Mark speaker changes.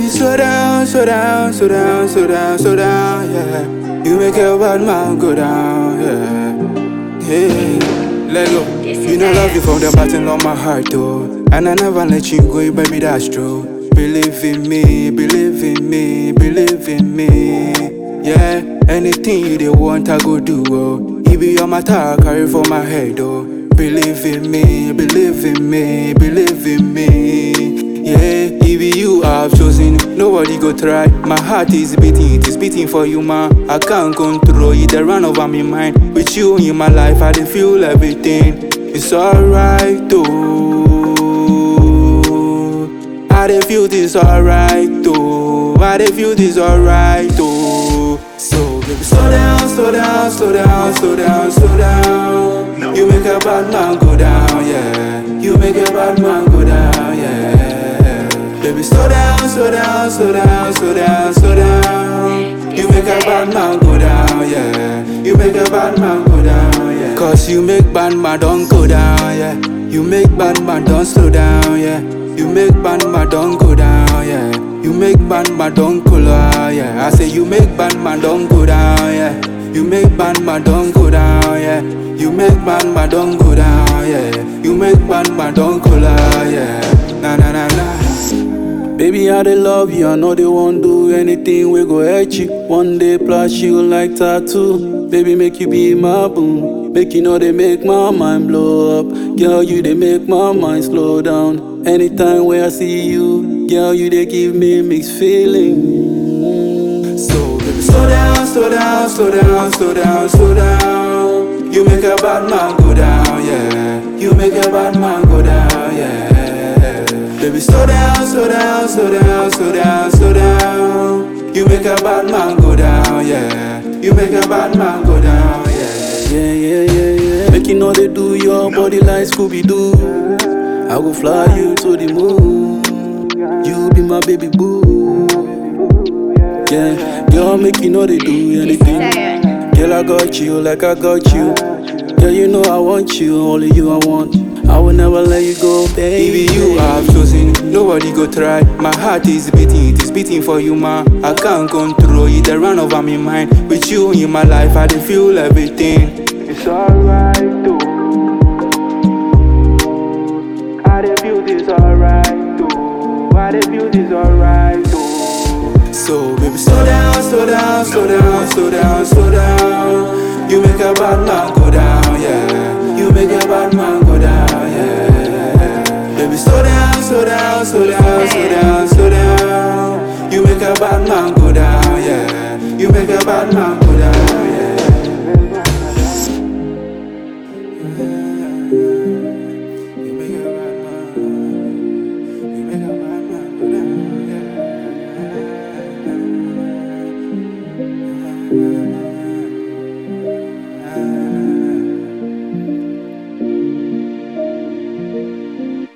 Speaker 1: slow down, slow down, slow down, slow down, slow down, yeah. You make a bad man go down, yeah. Hey, let go. You know love you from the bottom of my heart, though. And I never let you go, baby, that's true. Believe in me, believe in me, believe in me. Yeah, anything you they want, I go do, oh. It be your matter, I carry for my head, oh. Believe in me, believe in me, believe in me. Yeah, if be you I've chosen, nobody go try. My heart is beating, it is beating for you, man. I can't control it, they run over my mind. With you in my life, I dey feel everything. It's alright, though. I dey feel this alright, though. I dey feel this alright, though. So, baby, slow down, slow down, slow down, slow down, slow down. You make a bad man go down, yeah. You make a bad man go down, yeah. Baby, slow down, slow down, slow down, slow down, slow down. You make a bad man go down, yeah. You make a bad man go down, yeah. Cause you make bad man don't go down, yeah. You make bad man don't slow down, yeah. You make bad man don't go down, yeah. You make bad man don't cool, ah, yeah. I say you make bad man don't go down, yeah. You make bad man don't go down, yeah. You make bad man don't go down, yeah. You make bad man don't cool, ah, yeah. Na na na na. Baby, I dey love you, I know they won't do anything we go hurt you. One day plus you like tattoo. Baby, make you be my boo. Make you know they make my mind blow up. Girl, you they make my mind slow down. Anytime where I see you, girl, you they give me mixed feelings. So, baby, slow down, slow down, slow down, slow down, slow down. You make a bad man go down, yeah. You make a bad man go down, yeah. Baby, slow down, slow down, slow down, slow down, slow down. You make a bad man go down, yeah. You make a bad man go down, yeah. Yeah, yeah, yeah, yeah. Make you know they do your body like Scooby Doo. I go fly you to the moon. You be my baby boo. Yeah, girl, make you know they do anything. Girl, I got you like I got you. Girl, you know I want you, only you I want. I will never let you go, baby. Baby, you have chosen, nobody go try. My heart is beating, it is beating for you, man. I can't control it, they run over my mind. With you in my life, I dey feel everything. It's alright, though. I dey feel this alright, though. I dey feel this alright, though. So, baby, slow down, slow down, slow down, slow down, slow down. You make a bad man go down, yeah. You make a bad man go down, yeah. Baby, slow down, slow down, slow down, slow down, slow down. You make a bad man go down, yeah. You make a bad man go down, yeah.